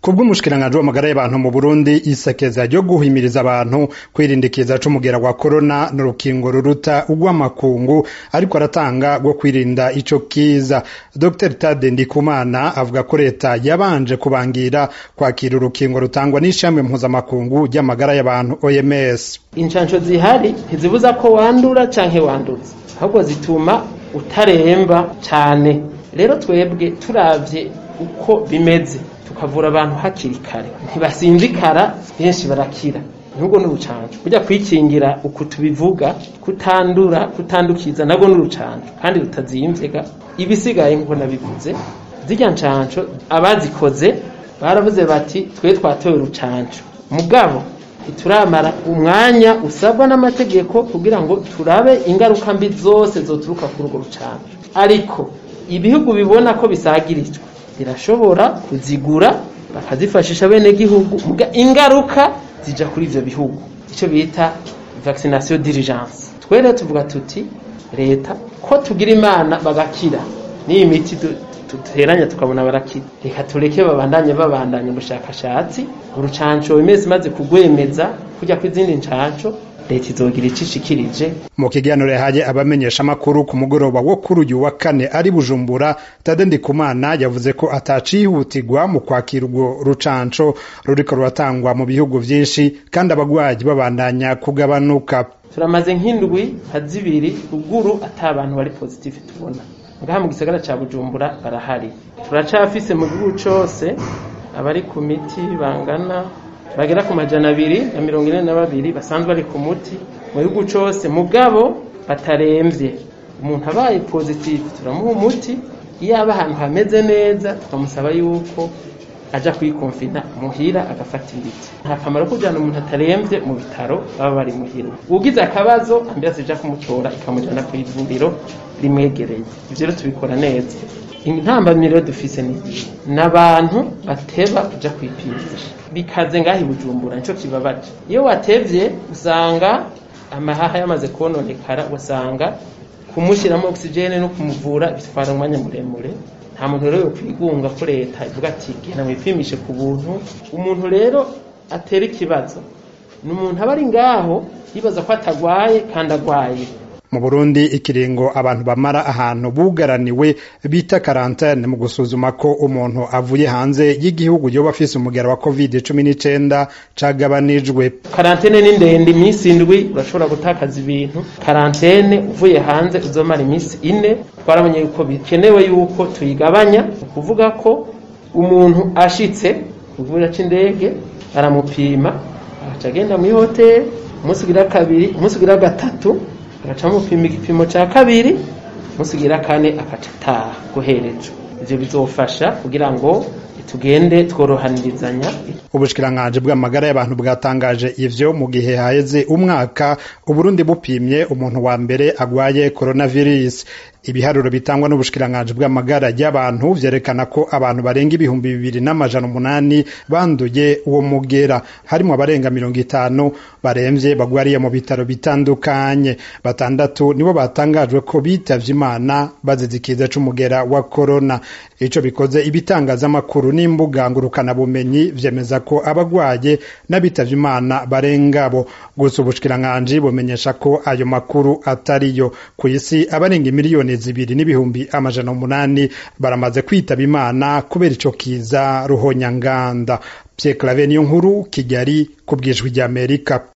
kubw'umushikiranganji w'amagara y'abantu mu Burundi isekeza ryo guhimiriza abantu kwirinda ikiza c'umugera wa korona n'urukingo ruruta urw'amakungu ariko aratanga rwo kwirinda ico kiza Dr Tade Ndikumana avuga ko leta yabanje kubangira kwakira urukingo rutangwa n'ishami mpuzamakungu ry'amagara y'abantu OMS incansho zihari ntizibuza ko wandura canke wanduza ahubwo zituma utaremba cane rero twebwe turavye uko bimeze tukavura abantu hakiri kare ntibasinzikara benshi barakira nubwo n'urucanco burya kwikingira uku tubivuga kutandura kutandukiza nabwo n'urucanco kandi rutazimvye ibisigaye nkuko nabivuze zirya ncanco abazikoze baravuze bati twe twatoye urucanco mugabo ntituramara umwanya usabwa n'amategeko kugira ngo turabe ingaruka mbi zose zoturuka kuri urwo rucanco ariko ibihugu bibona ko bisagirijwe birashobora kuzigura bakazifashisha bene gihugu ingaruka zija kuri ivyo bihugu ico bita vaccination d'urgence twere tuvuga tuti leta ko tugira imana bagakira n'iyi miti duteranya tukabona barakira reka tureke babandanye babandanya ubushakashatsi urucanco imezi imaze kugwemeza kujya kw'izindi ncanco leta izogira icishikirije mu kiganiro yahaye abamenyesha amakuru ku mugoroba wo kuri uyu wa kane ari bujumbura tade ndikumana yavuze ko atacihutirwa mu kwakira urwo rucanco ruriko ruratangwa mu bihugu vyinshi kandi abagwayi babandanya kugabanuka turamaze nk'indwi nka zibiri ruguru ata abantu bari positive tubona ngaha mu gisagara ca bujumbura barahari turacafise mu gihugu cose abari ku miti bangana bagera ku majana abiri na mirongo ine na babiri basanzwe bari ku muti mu gihugu cose mugabo bataremvye umuntu abaye positive turamuha umuti iyo aba ahantu hameze neza tukamusaba yuko aja kwikonfina muhira agafata imiti nta kamaro kujana umuntu ataremvye mu bitaro baba bari muhira ugize akabazo ambirasi ija kumutora ikamujana kw'ivuriro rimwegereye ivyo rero tubikora neza intambamyi rero dufise ni n'abantu bateba kuja kwipimisha bikaze ngaho ibujumbura nico kibabaje iyo watevye usanga amahaha yamaze kononekara ugasanga kumushyiramo oxygene no kumuvura bitwara umwanya muremure nta muntu rero yokwigunga ko leta ivuga ati genda mwipimishe ku buntu umuntu rero atera ikibazo ni umuntu aba ari ngaho yibaza ko atagwaye kandi agwaye mu Burundi ikiringo abantu bamara ahantu bugaraniwe bita karantene mu gusuzuma ko umuntu avuye hanze y'igihugu yoba afise umugera wa covid cumi n'icenda cagabanijwe karantene ni ndende iminsi indwi urashobora gutakaza ibintu karantene uvuye hanze uzomara iminsi ine twaramenye yuko bikenewe yuko tuyigabanya ukuvuga ko umuntu ashitse ku kibuga c'indege baramupima agaca agenda mw'ihoteli umunsi ugira kabiri umunsi ugira gatatu agaca mupima igipimo ca kabiri musigira kane akaca ataha guherejwe ivyo bizofasha kugira ngo tugende tworohanirizanya ubushikiranganji bw'amagara y'abantu bwatangaje ivyo mu gihe haheze umwaka uburundi bupimye umuntu wa mbere agwaye coronavirus ibiharuro bitangwa n'ubushikiranganji bw'amagara y'abantu vyerekana ko abantu barenga ibihumbi bibiri n'amajana umunani banduye uwo mugera harimwo abarenga mirongo itanu baremvye bagwariye mu bitaro bitandukanye batandatu nibo batangajwe ko bitavye imana bazize ikiza c'umugera wa korona ico bikoze ibitangazamakuru n'imbuga ngurukanabumenyi vyemeza ko abagwaye n'abitavye imana barengabo gusa ubushikiranganji bumenyesha ko ayo makuru atariyo kw'isi abarenga miliyoni zibiri n'ibihumbi amajana umunani baramaze kwitaba imana kubera ico kiza ruhonyanganda Pierre Claver niyo nkuru Kigali ku bwijwi ry'Amerika